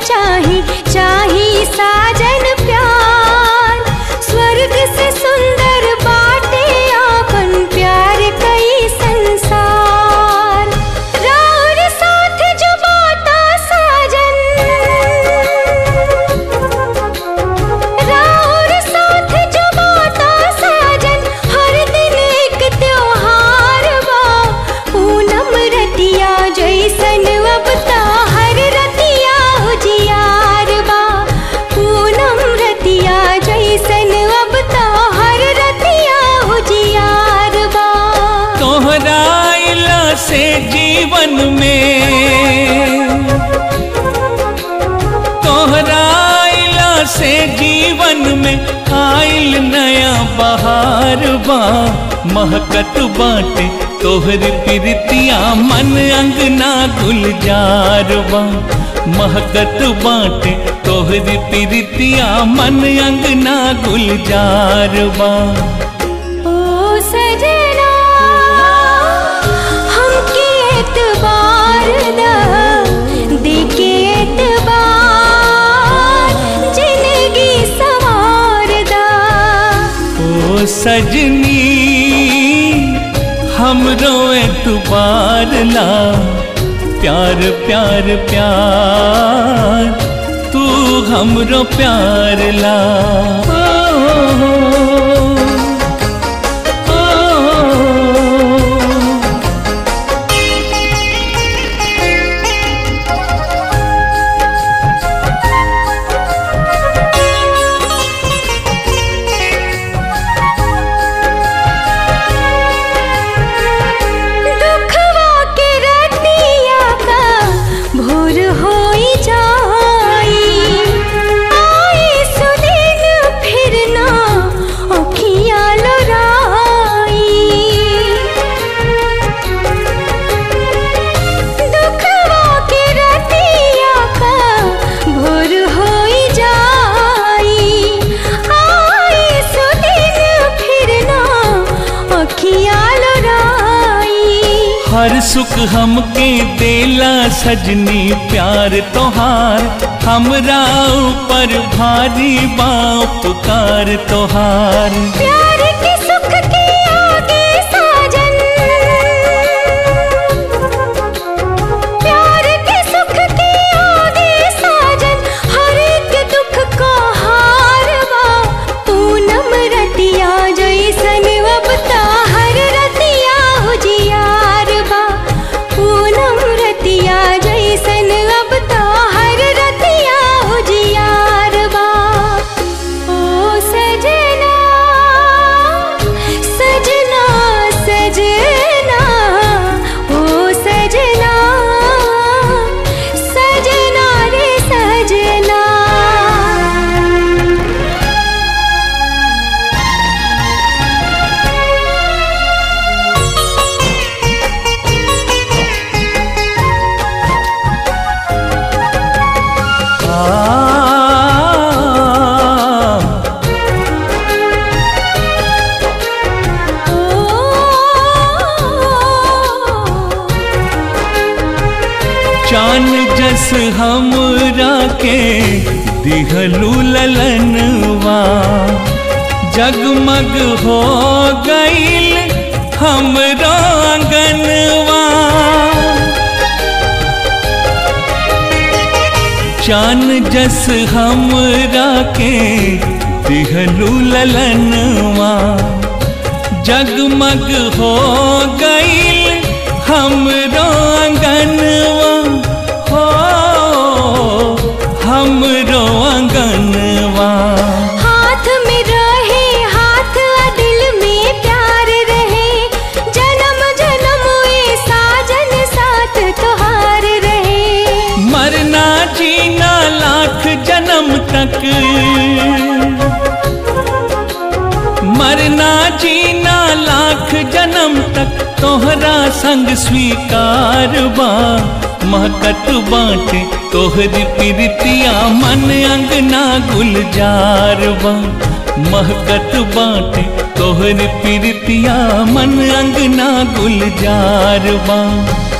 चाही चाही साजन प्यार स्वर्ग से सुंदर बाटे आपन प्यार कई संसार राउर साथ जो बाता साजन राउर साथ जो बाता साजन हर दिन एक त्योहार बा पूनम रतिया जैसन अब ता हर रतिया उजियार बा पूनम रतिया जैसन अब ता हर रतिया उजियार बा तोहरा आइला से जीवन में तोहरा आइला से जीवन में आइल नया बहार बा महकत बाटे तोहर प्रीतिया मन अंगना गुलजार बा महकत बाटे तोहर प्रीतिया मन अंगना गुलजार बा ओ सजना हमके एतबार दा देके एतबार जिंदगी सवार दा ओ सजनी हमरो एतबार ला प्यार प्यार प्यार तू हमरो प्यार ला ओ, ओ, ओ, दुखवा के रतिया का भोर होई जाई आई सुदिन फिर ना अखिया लोराई दुखवा के रतिया का भोर होई जाई आई सुदिन फिर ना अखिया लोराई हर सुख हमके देला सजनी प्यार तोहार हमरा ऊपर भारी बा उपकार तोहार प्यार के सुख के आगे साजन प्यार के सुख के आगे साजन हर एक दुख का हार बा पूनम रतिया जैसन अब ता हर रतिया उजियार बा पूनम रतिया जैसन अब ता हर रतिया उजियार बा ओ सजना सजना सजना ओ सजना सजना रे सजना आ, चान जस हमरा के दिहलू ललनवा जगमग हो गईल हमरो आंगनवा चान जस हमरा के दिहलू ललनवा जगमग हो गईल हमरो आंगनवा हो हमरो आंगनवा हाथ में रहे हाथ आ दिल में प्यार रहे जन्म जन्म ए साजन साथ तोहार रहे मरना जीना लाख जन्म तक मरना जीना लाख जन्म तक तोहरा संग स्वीकार बा महकत बाटे तोहरी प्रीतिया मन अंगना गुलजार बा महकत बाटे तोहरी प्रीतिया मन अंगना गुलजार बा